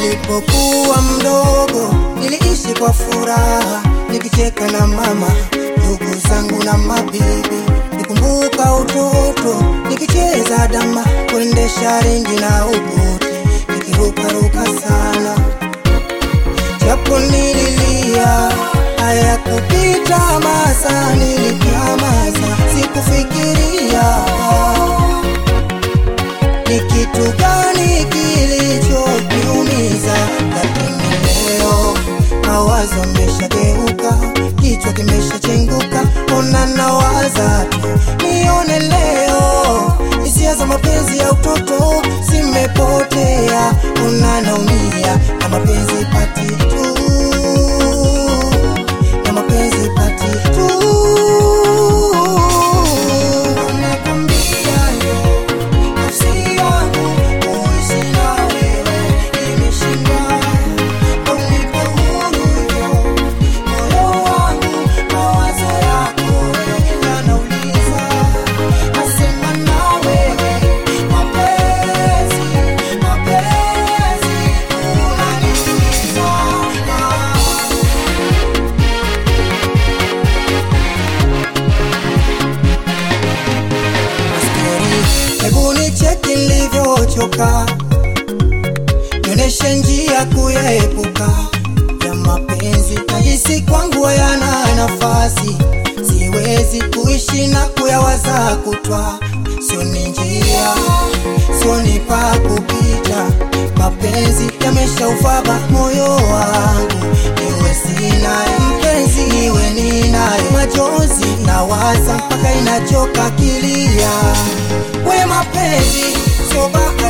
Nilipokuwa mdogo niliishi kwa furaha, nikicheka na mama, ndugu zangu na mabibi. Nikumbuka utoto nikicheza dama, kuendesha ringi na ukuti, nikirukaruka sana, japo nililia hayakupita masa, nilinyamaza, sikufikiria ni kitu gani kilichoniumiza, lakini leo mawazo yameshageuka, kichwa kimeshachenguka, ona nawaza tu nione leo, hisia za mapenzi ya utoto zimepotea, ona naumia na mapenzi pati tu, na mapenzi pati tu. Nakwambia yo, nafsi yangu kuishi na wewe imeshindwa, unipe huru yo, moyo wangu mawazo yako yanauliza, nasema na wewe mapenzi, mapenzi unaniuliza Askari, hebu nicheki nilivyochoka, nionyeshe njia kuyaepuka ya mapenzi. Nahisi kwangu hayana nafasi, siwezi kuishi na kuyawaza kutwa. Sioni njia, sioni pa kupita, mapenzi yameshaufaba moyo wangu, niwe sinaye mpenzi, niwe ninaye machozi nawaza mpaka inachoka kilia. We mapenzi sio bahati